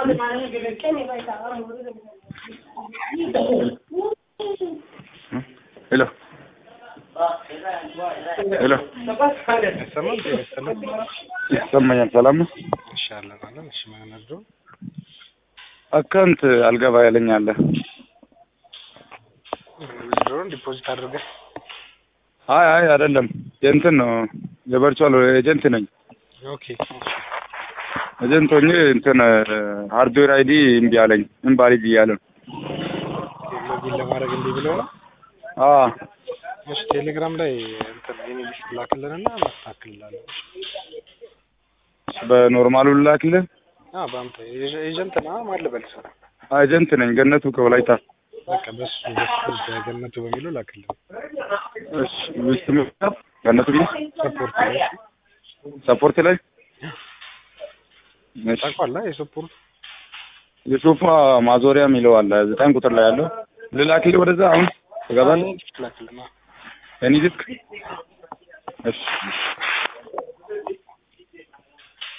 ሄሎ ሄሎ አይሰማም? ጤና ይስጥልን። ይሰማኛል። ሰላም ነው። እሺ አለን አለን። እሺ ማን ነዶ? አካውንት አልገባ ያለኝ አለ። ዊዝድሮውን ዲፖዚት አድርገህ አይ አይ አይደለም የእንትን ነው የቨርቹዋል ኤጀንት ነኝ። ኦኬ ኤጀንት ሆኜ እንትን ሃርድዌር አይዲ እምቢ አለኝ ኢንቫሊድ እያለ ነው። ሎጊን ለማድረግ እንዲህ ብለው ነው። አዎ እሺ ቴሌግራም ላይ እንትን የኔ ሊስት ላክልንና እናስተካክልላለን። በኖርማሉ ልላክልህ። አዎ በአንተ ኤጀንት ና ማን ልበል ስራ ኤጀንት ነኝ ገነቱ ከወላይታ። በቃ በሱ በሱ በገነቱ በሚለው ላክልን። እሺ ውስጥ ምክንያት ገነቱ ቢል ሰፖርት ላይ ሰፖርት ላይ እሺ ታውቋላ የሰፖርት የሶፋ ማዞሪያ የሚለው አለ ዘጠኝ ቁጥር ላይ ያለው ልላክልህ ወደዛ አሁን ትገባለህ? ላክልን። እኔ ልክ እሺ